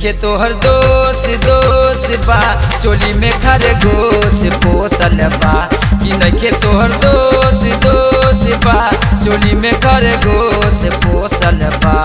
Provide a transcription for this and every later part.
नइखे तोहर दोष दोष बा चोली में खरगोश पोसल बा कि नइखे तोहर दोष दोष बा चोली में खरगोश पोसल बा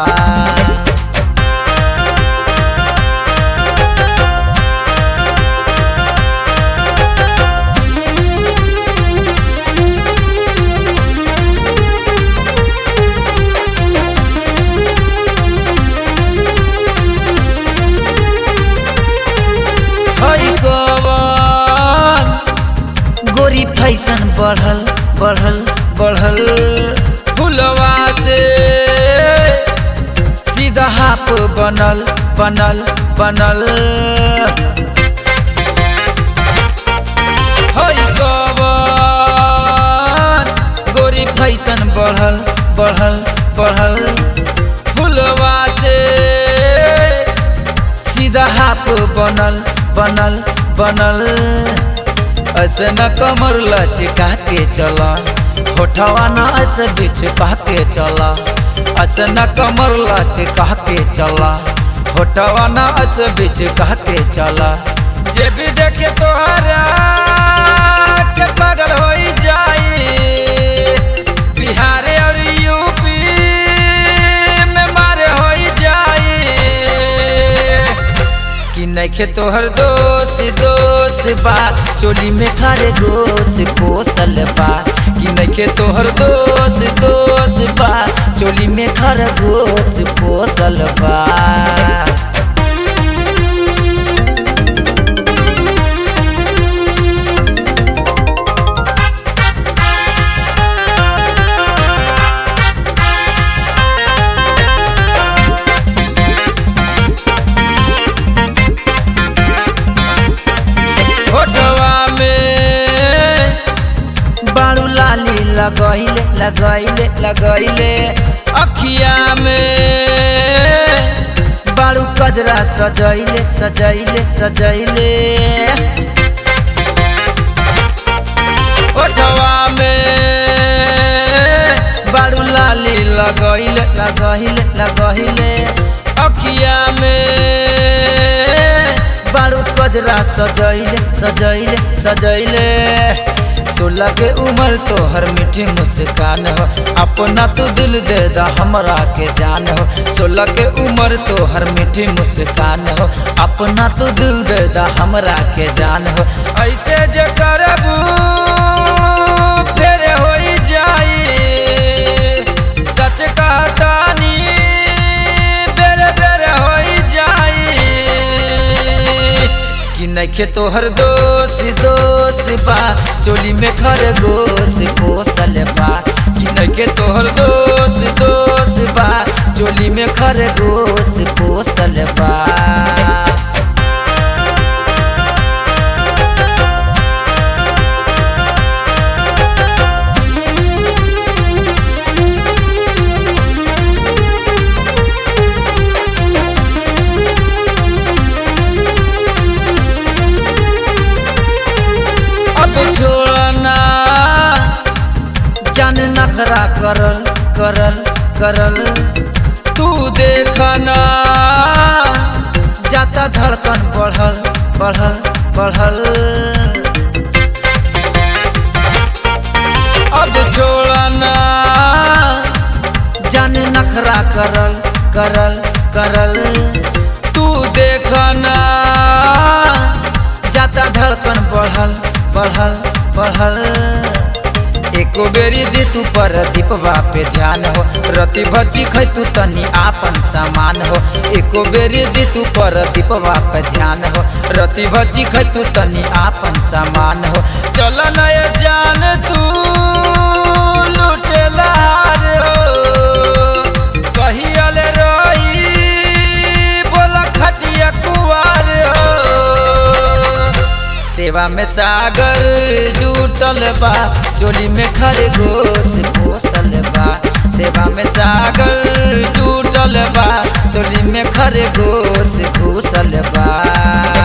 हई कवन गोरी फैशन बढ़ल बढ़ल बढ़ल फुलवा से सीधा हाफ बनल बनल बनल हई कवन गोरी फैशन बढ़ल बढ़ल बढ़ल फुलवा से सीधा हाफ बनल बनल बनल ऐसे न कमर लचका के चला होठवा न ऐसे बीच पा के चला ऐसे न कमर लचका के चला होठवा न ऐसे बीच कह के चला जे भी देखे तोहरा के पागल हो जाई बिहार और यूपी में मारे हो जाई कि नइखे तोहर दोष दोष बा चोली में खारे गोश पोसल बा कि नइखे तोहर दोष दोष बा चोली में खारे गोश पोसल बा फोटवा में बाड़ू लाली लगैले लगैले लगैले अखिया में बाड़ू कजरा सजैले सजैले सजैले फोटवा में बाड़ू लाली लगैले लगैले लगैले अखिया में बारू कजरा सजैले सजैले सजैले सोलह के उम्र तो हर मीठी मुस्कान हो अपना तो दिल दे दा हमरा के जान हो सोलह के उम्र तो हर मीठी मुस्कान हो अपना तो दिल दे दा हमरा के जान हो ऐसे जे करबू फेर हो जाई सच कहतानी बेरे बेरे हो जाई कि नइखे तोहर दोष दोष बा चोली में खरगोश पोसल बा कि नइखे तोहर दोष दोष बा चोली में खरगोश पोसल बा अब छोड़ना जान नखरा करल करल करल तू देखना जाता धड़कन बढ़ल बढ़ल बढ़ल अब छोड़ना जान नखरा करल करल करल तू देखना जाता धड़कन बढ़ल बढ़ल बढ़ल एको बेरी दी तू पर दीपवा पे ध्यान हो रति भची खै तू तनी आपन सामान हो एको बेरी दी तू पर दीपवा पे ध्यान हो रति भची खै तू तनी आपन सामान हो चल नय जान तू लुटेला रे हो कहियल रही बोला खटिया कुआर हो सेवा में सागर जुटल बा चोली में खरगोश पोसल बा सेवा में सागर जुटल बा चोली में खरगोश घुसल बा